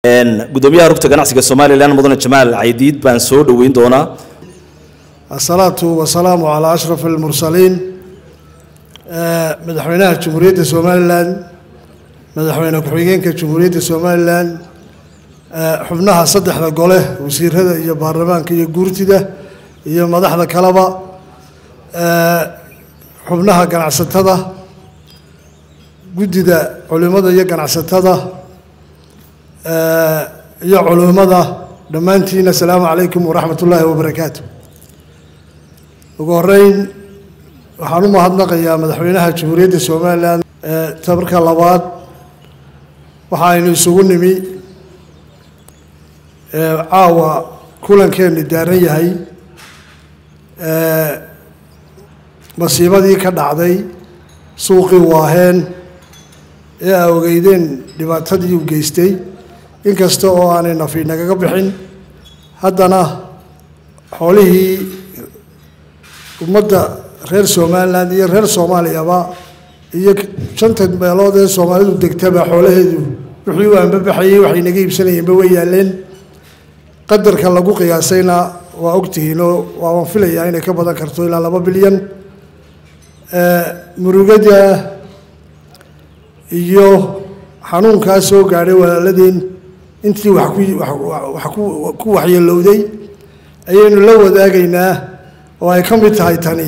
gudoomiyaha rugta ganacsiga somalilan mudane jamaal caydiid baan soo dhoweyn doonaa asalaatu wasalaamu calaa ashraf almursaliin madaxweynaha jamhuuriyadda somalilan madaxweyne ku-xigeenka jamhuuriyadda somalilan xubnaha saddexda gole wasiirada iyo baarlamaanka iyo guurtida iyo madaxda kaleba xubnaha ganacsatada guddida culimada iyo ganacsatada iyo culummada dhammaantiin assalaamu calaykum waraxmat ullaahi wabarakaatu ugu horeyn waxaan u mahadnaqayaa madaxweynaha jamhuuriyadda somalilan tabarka labaad waxa aynu isugu nimi caawa kulankeenu daaran yahay masiibadii ka dhacday suuqii waaheen ee aa ogeydeen dhibaatadii u geystay inkasta oo aanay nafi nagaga bixin haddana xoolihii ummadda reer somalilan iyo reer soomaaliyaba iyo shanta meelood ee soomaalidu degtaba xoolaheedu wixii u anbabaxayey waxay naga iibsanayeenba way yaaleen qadarka lagu qiyaasayna waa ogtihiinoo waaban filayaa inay ka badan karto ilaa laba bilyan murugada iyo xanuunkaa soo gaadhay walaaladeen intii wax ku wax ku waxyeelowday ayaynu la wadaagaynaa oo ay ka mid tahay tani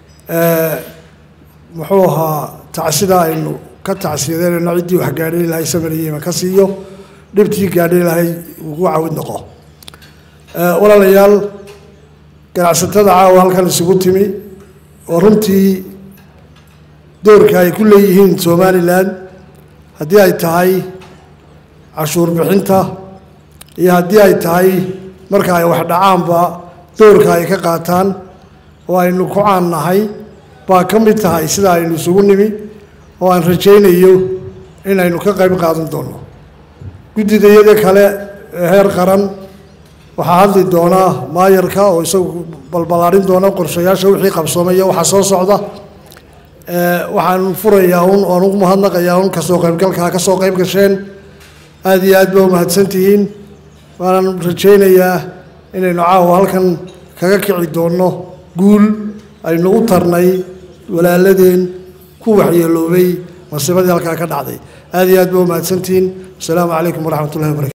muxuu ahaa tacsida aynu ka tacsiyadeynayno ciddii wax gaadhay lahay samariyeyma ka siiyo dhibtii gaadhay lahay ugu cawid noqo walaalayaal ganacsatada caawa halkan isugu timi oo runtii doorka ay ku leeyihiin somalilan haddii ay tahay cashuur bixinta iyo haddii ay tahay marka ay wax dhacaanba doorka ay ka qaataan oo aynu ku caan nahay baa ka mid tahay sida aynu isugu nimi oo aan rajaynayo inaynu ka qayb qaadan doono guddidayada kale ee heer qaran waxaa hadli doonaa maayarka oo isagu balbalaarin doona qorshayaasha wixii qabsoomaya waxaa soo socda waxaan furayaa un oan ugu mahadnaqayaa un kasoo qaybgalkaa ka soo qayb gasheen aada iyo aad ba umahadsan tihiin waanan rajaynayaa inaynu caawa halkan kaga kici doonno guul aynu u tarnay walaaladeen ku waxyeeloobay masiibadii halkaa ka dhacday aada iyo aad ba umahadsantihiin wasalaamu calaykum waraxmat ullahi wabarakatu